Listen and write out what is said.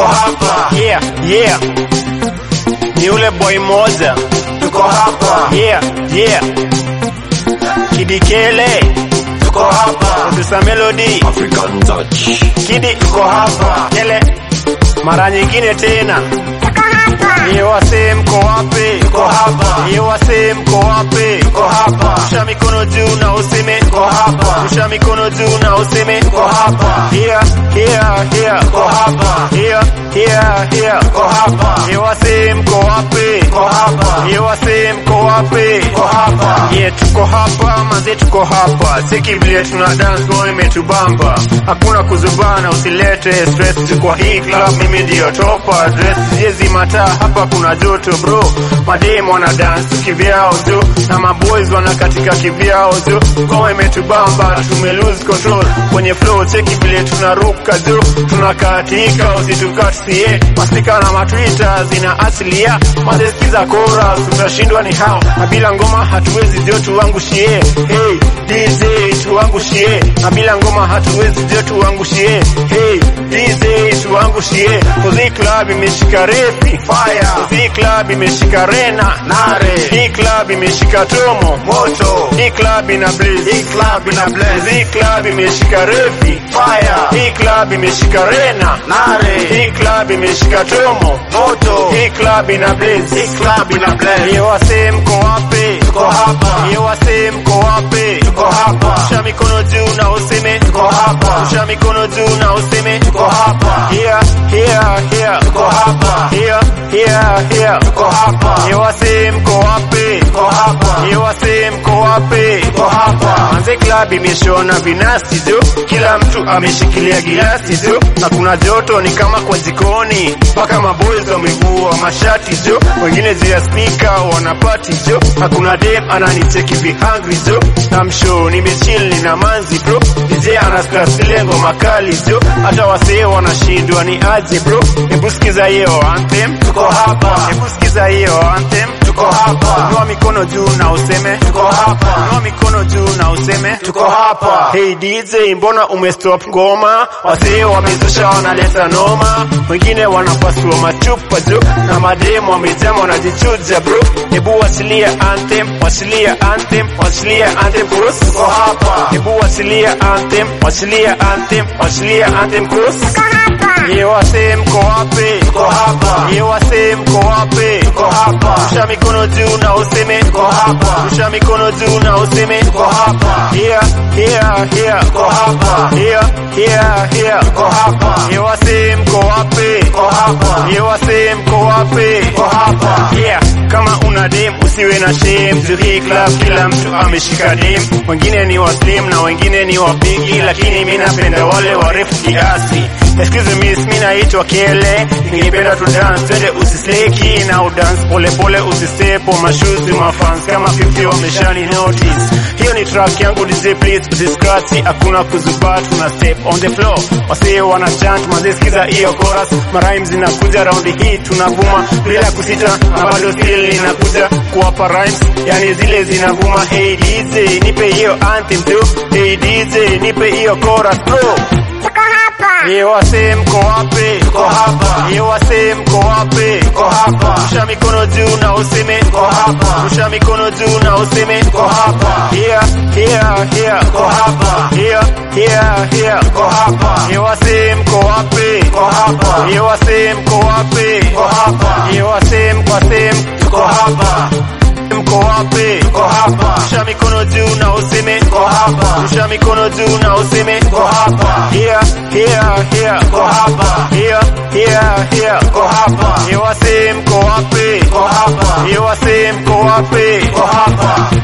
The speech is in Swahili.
tuko hapa yeah, yeah. Ni ule boy moja tuko hapa yeah, yeah. Kidikele tuko hapa producer Melody African touch Kidi tuko hapa Kele mara nyingine tena Ye wasee mko wapi? tuko hapa Ye wasee mko wapi? tuko hapa Rusha mikono juu na useme tuko hapa Rusha mikono juu na useme tuko hapa Here, here, here tuko hapa Here, here, here tuko hapa Ye wasee mko wapi? tuko hapa Ye wasee mko wapi? tuko hapa Ye tuko hapa maze tuko hapa siki vile tuna dance boy imetubamba hakuna kuzubana usilete stress kwa hii club mimi ndio topa dress jezi mataa hapa kuna joto bro madem wana dance kivyao tu na maboys wana katika kivyao tu ngoma imetubamba tume lose control kwenye flow cheki vile tunaruka tu tunakatika usitukatie masika na matwita zina asilia mazesikiza kora tutashindwa ni hao na bila ngoma hatuwezi ndio tuangushie hey DJ tuangushie na bila ngoma hatuwezi ndio tuangushie hey DJ tuangushie Kozi club imeshika refi fire Kozi club imeshika rena nare hii club imeshika tomo moto hii club ina blaze hii club ina blaze hii club imeshika refi fire hii club imeshika rena nare hii club imeshika tomo moto hii club ina blaze hii club ina blaze Ye wasee mko wapi? tuko hapa Ye wasee mko wapi? tuko hapa Rusha mikono juu na useme tuko hapa Rusha mikono juu na useme tuko hapa Here, here, here tuko hapa Here, here, here tuko hapa Ye wasee mko wapi? tuko hapa Ye wasee mko wapi? tuko hapa Manze club imeshona vinasti tu, kila mtu ameshikilia gilasi tu, na kuna joto ni kama kwa jikoni, mpaka maboys wamevua mashati tu, wengine juu ya spika wanapati tu, na kuna dem ananicheki vihangri tu, na mshow nimechill nina manzi bro, DJ anasikia zile ngoma kali tu, hata wasee wanashindwa ni aje bro, hebu sikiza hiyo anthem, tuko hapa hebu sikiza hiyo anthem, tuko hapa Inua mikono juu na useme tuko hapa Inua mikono juu na useme tuko hapa Hey DJ, mbona umestop ngoma? Wasee wamezusha wanaleta noma, wengine wanapasua machupa juu na mademu wamejama wanajichuja bro. Hebu wasilia anthem, wasilia anthem, wasilia anthem chorus. tuko hapa Hebu wasilia anthem, wasilia anthem, wasilia anthem chorus. Ye wasee mko wapi? tuko hapa Ye wasee mko wapi? tuko hapa Rusha mikono juu na useme tuko hapa Rusha mikono juu na useme tuko hapa Here, here, here tuko hapa Here, here, here tuko hapa Ye wasee mko wapi? tuko hapa Ye wasee mko wapi? tuko hapa Yeah, kama una dem usiwe na shame juu hii club kila mtu ameshika dem wengine ni waslim na wengine ni wapigi lakini mi napenda wale warefu kiasi excuse me mi naitwa kele ningependa tu dance twende usisleki na udance pole pole usistepo mashuzi mafans kama 50 wameshani notice hiyo ni track yangu DJ please usiscratch hakuna kuzuba tuna step on the floor wasee wana chant mazisikiza hiyo chorus marhymes zinakuja round hii tunavuma bila kusita na bado still inakuja kuwapa rhymes yani zile zinavuma hey DJ nipe hiyo anthem tu hey DJ nipe hiyo chorus bro Ye wasee mko wapi? tuko hapa Ye wasee mko wapi? tuko hapa Rusha mikono juu na useme tuko hapa Rusha mikono juu na useme tuko hapa Here, here, here tuko hapa Here, here, here tuko hapa Ye wasee mko wapi? tuko hapa Ye wasee mko wapi? tuko hapa Ye wasee mko wasee tuko hapa mko wapi? tuko hapa Rusha mikono juu na useme tuko hapa Rusha mikono juu na useme tuko hapa Here, here, here tuko hapa Here, here, here tuko hapa Ye wasee mko wapi? tuko hapa Ye wasee mko wapi? tuko hapa